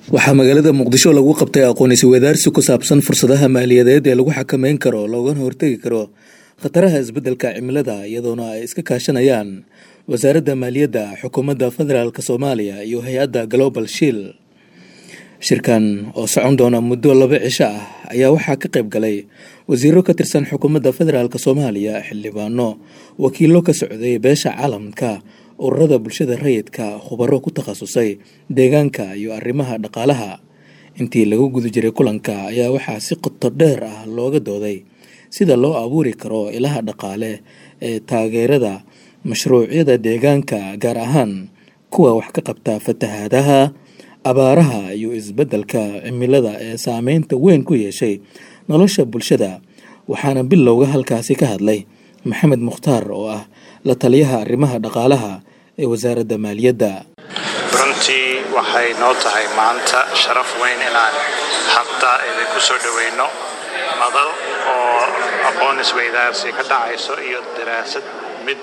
waxaa magaalada muqdisho lagu qabtay aqoonisi wadaarsi ku saabsan fursadaha maaliyadeed ee lagu xakameyn karo loogana hortegi karo khataraha isbeddelka cimilada iyadoona ay iska kaashanayaan wasaaradda maaliyadda xukuumadda federaalk soomaaliya iyo hay-adda global shiil shirkan oo socon doona muddo laba cisho ah ayaa waxaa ka qayb galay wasiiro ka tirsan xukuumadda federaalk soomaaliya xildhibaano wakiilo ka socday beesha caalamka ururada bulshada rayidka khubaro ku takhasusay deegaanka iyo arrimaha dhaqaalaha intii lagu guda jiray kulanka ayaa waxaa si qoto dheer ah looga dooday sida loo abuuri karo ilaha dhaqaale ee taageerada mashruucyada deegaanka gaar ahaan kuwa wax ka qabta fatahaadaha abaaraha iyo isbeddelka cimilada ee saameynta weyn ku yeeshay nolosha bulshada waxaana bilowga halkaasi ka hadlay maxamed mukhtaar oo ah la taliyaha arrimaha dhaqaalaha ee wasaaradda maaliyadda runtii waxay noo tahay maanta sharaf weyn inaan hadda idinku soo dhoweyno madal oo aqoon isweydaarsi ka dhacayso iyo daraasad mid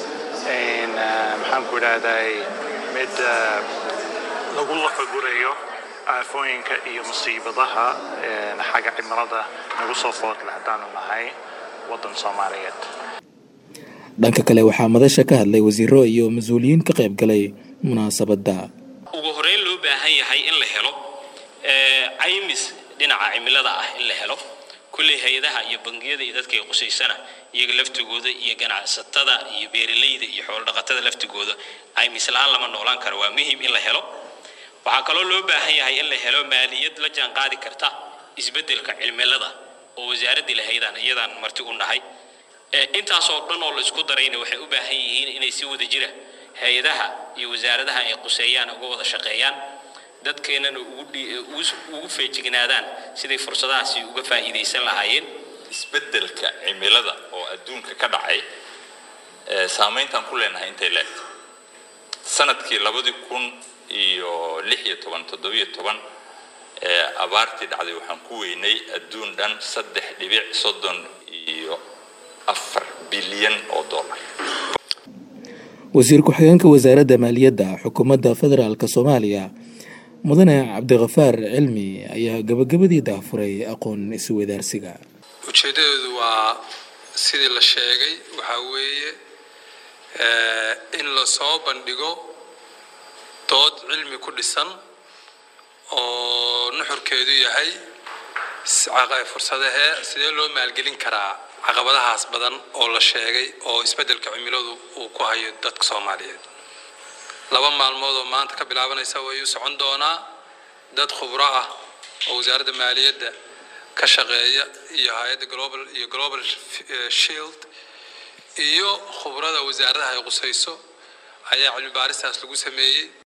maxaanku idhaahday mid lagu lafagurayo aafooyinka iyo musiibadaha xagga cimilada nagu soo foodle haddaanu nahay waddan soomaaliyeed dhanka kale waxaa madasha ka hadlay wasiiro iyo mas-uuliyiin ka qayb galay munaasabadda ugu horeyn loo baahan yahay in la helo caymis dhinaca cimilada ah in la helo kulley hay-adaha iyo bangiyada iyo dadka ay qusaysana iyaga laftigooda iyo ganacsatada iyo beeralayda iyo xoolodhaqatada laftigooda caymis la-aan lama noolaan karo waa muhiim in la helo waxaa kaloo loo baahan yahay in la helo maaliyad la jaan qaadi karta isbeddelka cimilada oo wasaaraddii lahaydaan iyadaan marti u nahay intaasoo dhan oo la isku darayna waxay u baahan yihiin inay si wada jira hay-adaha iyo wasaaradaha ay quseeyaan uga wada shaqeeyaan dadkeennana ugu feejignaadaan siday fursadahaasi uga faa'iidaysan lahaayeen isbeddelka cimilada oo adduunka ka dhacay saamayntaan ku leenahay intay leegto sanadkii labadii kun iyo lix iyo toban toddobiyo toban ee abaartii dhacday waxaan ku weynay adduun dhan saddex dhibic soddon iyo afar bilyan oo dollar wasiir ku-xigeenka wasaaradda maaliyadda xukuumadda federaalk soomaaliya mudane cabdikhafaar cilmi ayaa gabagabadii daafuray aqoon iswadaarsiga ujeeddadeedu waa sidii la sheegay waxaa weeye in la soo bandhigo dood cilmi ku dhisan oo nuxurkeedu yahay fursadahee sidee loo maalgelin karaa caqabadahaas badan oo la sheegay oo isbeddelka cimiladu uu ku hayo dadka soomaaliyeed laba maalmood oo maanta ka bilaabanaysa wayuu socon doonaa dad khubro ah oo wasaaradda maaliyadda ka shaqeeya iyo hay-adda global iyo global shield iyo khubrada wasaaradaha ay qusayso ayaa cilmi baaristaas lagu sameeyey